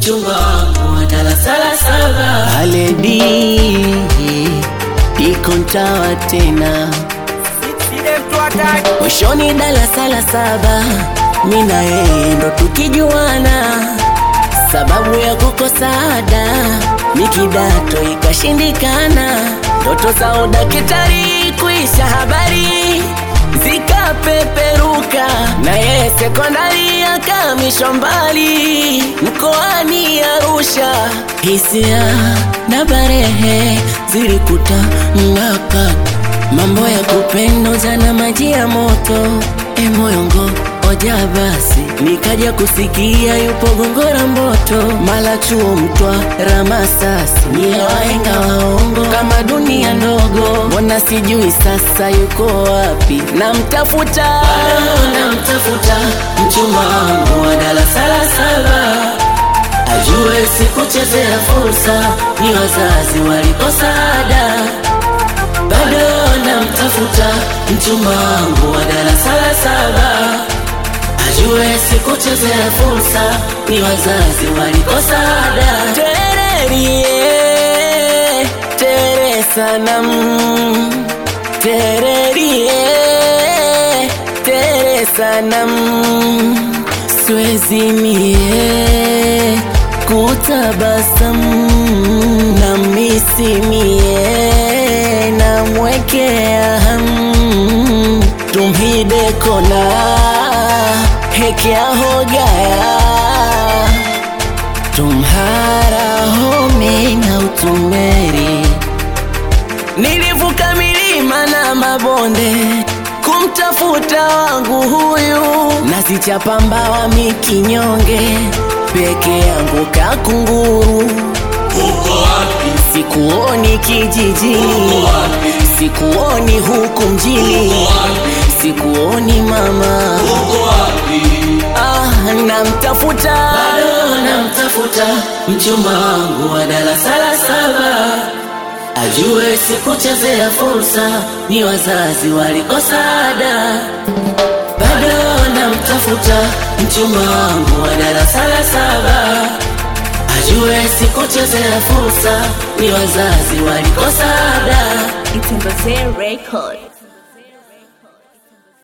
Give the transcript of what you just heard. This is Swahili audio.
mchumba wangu wa darasa la saba. Aledi iko ntawa tena mwishoni darasa la saba, mi na yeye ndo tukijuana, sababu ya kukosa ada ni kidato ikashindikana, ndoto za udakitari kuisha habari zikapeperuka, na yeye sekondari akamishwa mbali mkoani Arusha. Hisia na barehe zilikuta mng'aka, mambo ya kupenda jana, maji ya moto e moyongo oja basi, nikaja kusikia yupo Gongora Mboto, mala chuo mtwa Ramasasi, ni wahenga waongo kama dunia ndogo, mbona sijui sasa yuko wapi? Namtafuta Bado namtafuta mchumba wangu wa darasa la saba, ajue sikuchezea fursa, ni wazazi walikosa ada. Bado namtafuta mchumba wangu wa darasa la saba, ajue sikuchezea fursa, ni wazazi walikosa ada. Tererie, tere sanam, tererie, tere sanam, siwezi mie kutabasamu na misimie na mwekea hamu tumhide kona hekea hogaya tumhara home na utumeri nilivuka milima na mabonde kumtafuta wangu huyu nasichapa mbawa mikinyonge peke yangu kakunguru Uko wapi? sikuoni kijijini sikuoni huku mjini sikuoni mama Uko wapi? ah, namtafuta Bado namtafuta mchumba wangu wa darasa la saba, ajue sikuchezea fursa, ni wazazi walikosa ada. Bado namtafuta mchumba wangu wa darasa la saba, ajue sikuchezea fursa, ni wazazi walikosa ada. Itembezee Record.